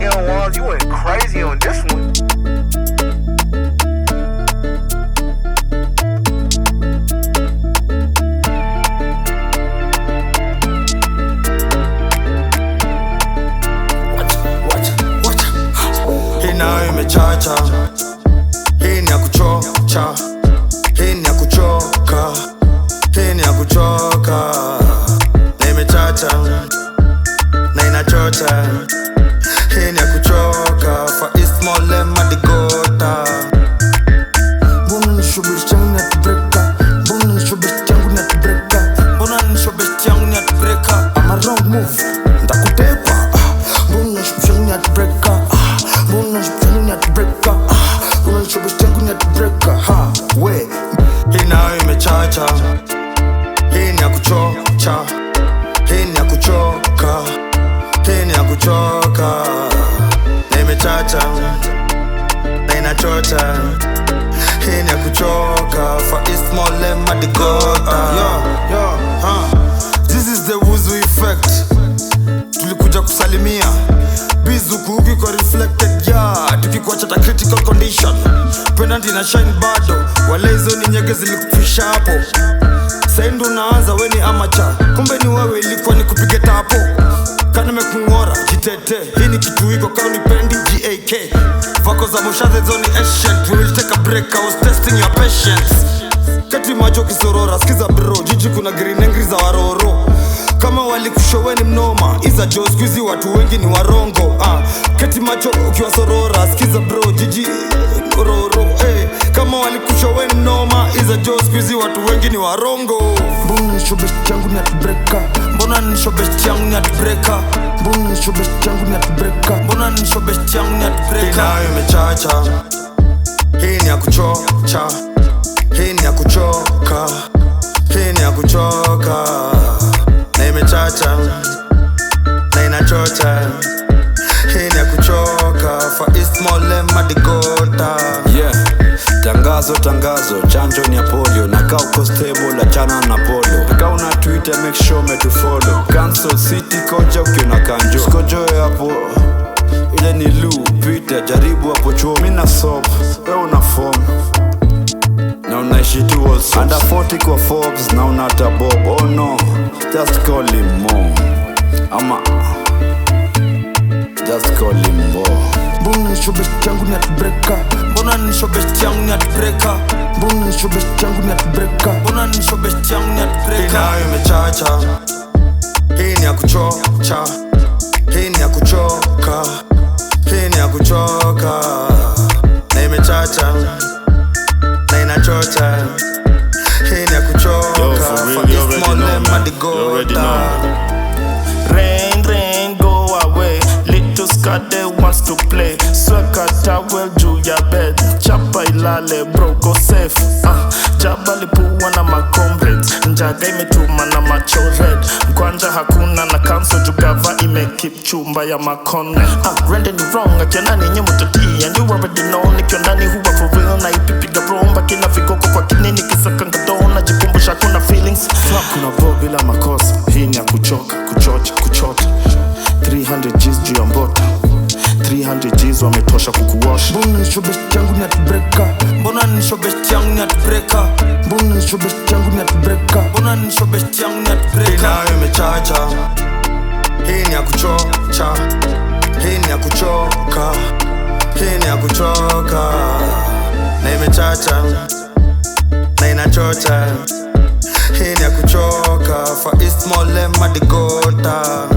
Ill Walls, you went crazy on this one. hii nayo imechacha hii ni ya kuchocha hii ni ya kuchoka hii ni ya kuchoka na imechacha na inachocha hii ni ya kuchoka fa ismolemmadigota mbona nishobeshi changu ni atubreka mbona nishobeshi changu ni atubreka mbona nishobeshi changu ni atubreka ama wrong move ntakutepa Ah, mbona nishobeshi changu ni atubreka Ah, mbona nishobeshi changu ni atubreka Ah, mbona nishobeshi changu ni atubreka ha we hii nayo imechacha hii ni ya kuchocha hii ni ya kuchoka hii ni ya kuchoka na imechacha na inachocha hii ni ya kuchoka fa ismolemmadigota yo, yo, huh. this is the wuzu effect tulikuja kusalimia bizukuuki kwa reflected ya tukikuacha ta critical condition penalty na shine bado wale hizo ni nyege zilikufisha hapo saindu unaanza weni amacha kumbe ni wewe ilikuwa ni kupige tapo kanimekung'ora jitete hii ni kitu iko kaunipendi gak vako za moshadhezoni ancient we will take a break I was testing your patience kati macho kisorora skiza bro jiji kuna grinengri za waroro kama walikushoweni mnoma iza jo skuizi watu wengi ni warongo ah. kati macho ukiwa sorora skiza bro jiji roro eh. kama walikushoweni mnoma iza jo skuizi watu wengi ni warongo mbona nishobeshi changu ni atubreka mbona nishobeshi changu ni atubreka mbona nishobeshi changu ni atubreka mbona nishobeshi changu ni atubreka inayo imechacha hii ni ya kuchocha hii ni ya kuchoka hii ni ya kuchoka na imechacha na inachocha hii ni ya kuchoka fa ismolemmadigota yeah tangazo tangazo chanjo ni ya polio na kaa uko stable achana na polo kaa una twitter make sure umetufollow cancel city koja ukiona kanjo sikojoe hapo ile ni lu peter jaribu hapo chuo mi na sop we una form na unaishi tu also under 40 kwa forbes na unata bob oh no just call him mo ama just call him mo mbona nishobeshi changu ni atubreka mbona nishobeshi changu ni atubreka mbona nishobeshi changu ni atubreka mbona nishobeshi changu ni atubreka inayo imechacha hii ni ya kuchocha hii ni ya kuchoka hii ni ya kuchoka na imechacha na inachocha hii ni ya kuchoka Yo, for real, you already know, man. You already know. Rain, rain, go away. Little Scotty wants to play. Sweka towel juu ya bed. Chapa ilale bro, go safe. Uh, jaba lipua na macomrades. Njaga imetuma na macho red. Mkwanja hakuna na cancel jugava imekip chumba ya makone. Uh, rende ni wrong, akiona ninyi mutatii. And you already know, nikiwa ndani huwa for real. Na ipipiga romba kina vikoko kwa kinini kisaka ngadona. Jikumbusha kuna feelings. Fuck kuna bo bila makosa. Hii ni ya kuchoka, kuchocha, kuchota. 300 G's juu ya mbota 300 G's wametosha kukuosha mbona nishobeshi changu ni atubreka mbona nishobeshi changu ni atubreka mbona nishobeshi changu ni atubreka mbona nishobeshi changu ni atubreka inayo imechacha hii ni ya kuchocha hii ni ya kuchoka hii ni ya kuchoka na imechacha na inachocha hii ni ya kuchoka fa ismolemmadigota